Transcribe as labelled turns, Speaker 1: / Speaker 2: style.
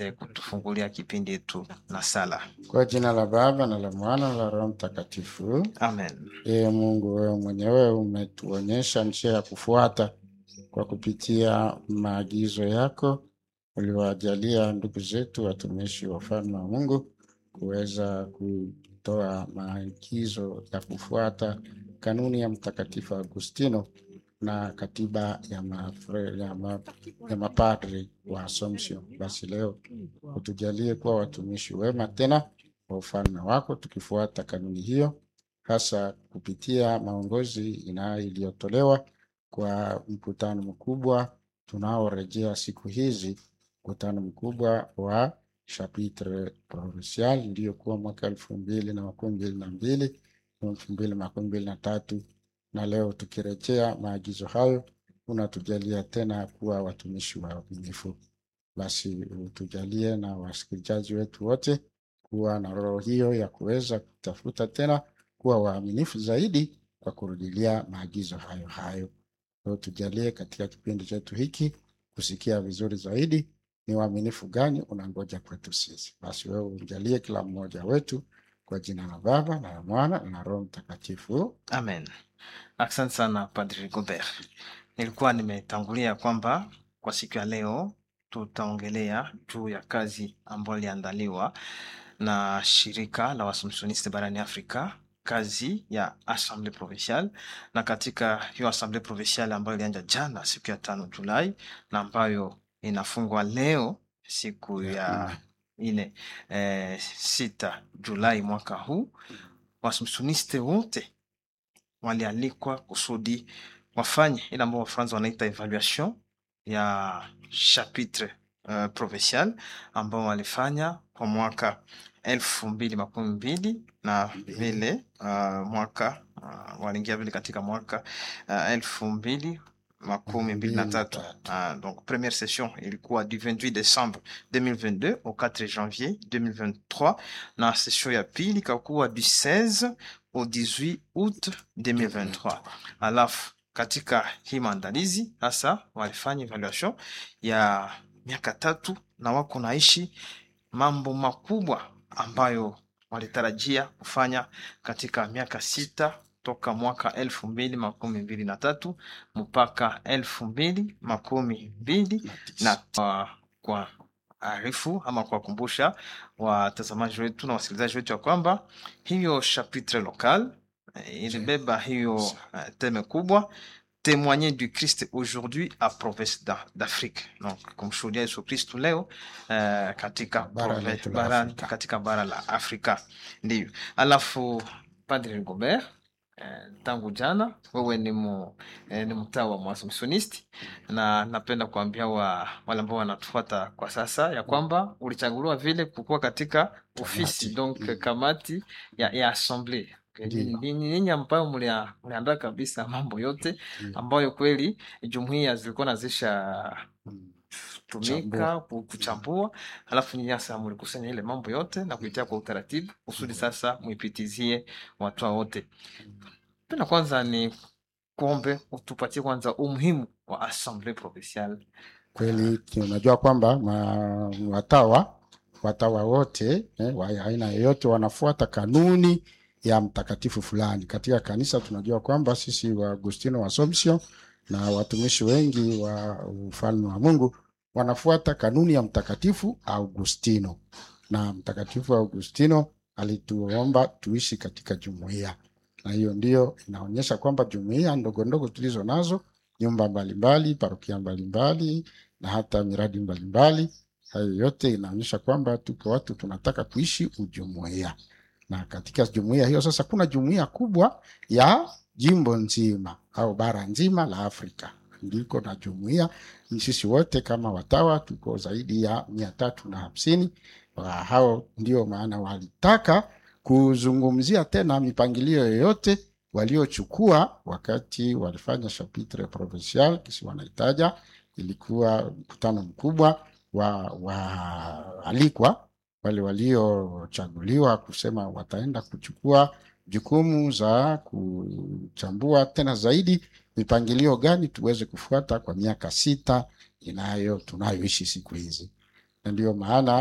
Speaker 1: eh, kutufungulia kipindi yetu na sala.
Speaker 2: Kwa jina la Baba na la Mwana na la Roho Mtakatifu.
Speaker 1: Amen.
Speaker 2: Ee Mungu, wewe mwenyewe umetuonyesha njia ya kufuata kwa kupitia maagizo yako uliwajalia ndugu zetu watumishi wa ufalme wa Mungu kuweza kutoa maagizo ya kufuata kanuni ya Mtakatifu Agustino na katiba ya, mafre, ya, ma, ya mapadri wa Assumption. Basi leo utujalie kuwa watumishi wema tena wa ufalme wako, tukifuata kanuni hiyo, hasa kupitia maongozi ina iliyotolewa kwa mkutano mkubwa tunaorejea siku hizi, mkutano mkubwa wa chapitre provincial iliyokuwa mwaka elfu mbili na makumi mbili na mbili elfu mbili makumi mbili na tatu na leo tukirejea maagizo hayo, unatujalia tena kuwa watumishi waaminifu. Basi utujalie na wasikilizaji wetu wote kuwa na roho hiyo ya kuweza kutafuta tena kuwa waaminifu zaidi kwa kurudilia maagizo hayo hayo. Leo tujalie katika kipindi chetu hiki kusikia vizuri zaidi ni uaminifu gani unangoja kwetu sisi. Basi wewe ujalie kila mmoja wetu kwa jina la Baba na la Mwana na la Roho Mtakatifu.
Speaker 1: Amen. Asante sana Padri Gobert. Nilikuwa nimetangulia kwamba kwa siku ya leo tutaongelea juu ya kazi ambayo iliandaliwa na shirika la Waassumptioniste barani Afrika, kazi ya Assemblée Provinciale, na katika hiyo Assemblée Provinciale ambayo ilianza jana siku ya tano Julai na ambayo inafungwa leo siku ya ine eh, sita Julai mwaka huu, Waassumptioniste wote walialikwa kusudi wafanye ile ambao Wafaransa wanaita evaluation ya chapitre uh, provincial ambao walifanya kwa mwaka elfu mbili makumi mbili na vile uh, mwaka uh, waliingia vile katika mwaka uh, elfu mbili makumi mbili na tatu uh, donc première session ilikuwa du 28 décembre 2022 au 4 janvier 2023 na session ya pili ikakuwa du 16 au 18 août 2023 alafu katika hii maandalizi hasa walifanya evaluation ya miaka tatu na wako naishi mambo makubwa ambayo walitarajia kufanya katika miaka sita toka mwaka elfu mbili makumi mbili na tatu mpaka elfu mbili makumi mbili na kwa, kwa arifu ama kuwakumbusha watazamaji wetu na wasikilizaji wetu ya kwamba hiyo chapitre local eh, ilibeba hiyo uh, teme kubwa témoigner du Christ aujourd'hui à province d'A- d'Afrique. Donc kumshuhudia Yesu Kristu leo uh, katika,
Speaker 2: Bara
Speaker 1: prove-
Speaker 2: letu la
Speaker 1: bara,
Speaker 2: Afrika.
Speaker 1: katika bara la Afrika ndio. Alafu Padre Rigobert eh, tangu jana wewe ni, mu, eh, ni mtaa wa Mwaassumptionisti na napenda kuambia wa, wale ambao wanatufuata kwa sasa ya kwamba ulichaguliwa vile kukuwa katika ofisi
Speaker 2: Kamati.
Speaker 1: donc
Speaker 2: Mm.
Speaker 1: kamati ya, ya assemblee
Speaker 2: Ndiyo.
Speaker 1: ni nyinyi ambayo mlia- mliandaa kabisa mambo yote
Speaker 2: Mm.
Speaker 1: ambayo kweli jumuiya zilikuwa nazisha
Speaker 2: Mm.
Speaker 1: tumika
Speaker 2: Chambua.
Speaker 1: ku- kuchambua, alafu nyinyi sasa mlikusanya ile mambo yote na kuitia kwa utaratibu kusudi sasa muipitizie watu wote. Penda kwanza ni kuombe utupatie kwanza umuhimu wa Assemblée Provinciale.
Speaker 2: Kweli tunajua kwamba ma- watawa watawa wote eh, wa aina yoyote wanafuata kanuni ya mtakatifu fulani. Katika kanisa tunajua kwamba sisi wa Agustino wa Assumption na watumishi wengi wa ufalme wa Mungu wanafuata kanuni ya mtakatifu Augustino, na mtakatifu Augustino alituomba tuishi katika jumuiya, na hiyo ndio inaonyesha kwamba jumuiya ndogo ndogo tulizo nazo, nyumba mbalimbali, parokia mbalimbali na hata miradi mbalimbali. Hayo yote inaonyesha kwamba tuko watu tunataka kuishi ujumuiya, na katika jumuiya hiyo sasa kuna jumuiya kubwa ya jimbo nzima au bara nzima la Afrika ndiko na jumuiya. Ni Sisi wote kama watawa tuko zaidi ya mia tatu na hamsini. Wa hao ndio maana walitaka kuzungumzia tena mipangilio yoyote waliochukua wakati walifanya chapitre provincial kisi wanaitaja ilikuwa mkutano mkubwa wa waalikwa wale waliochaguliwa kusema wataenda kuchukua jukumu za kuchambua tena zaidi mipangilio gani tuweze kufuata kwa miaka sita inayo tunayoishi siku hizi na ndiyo maana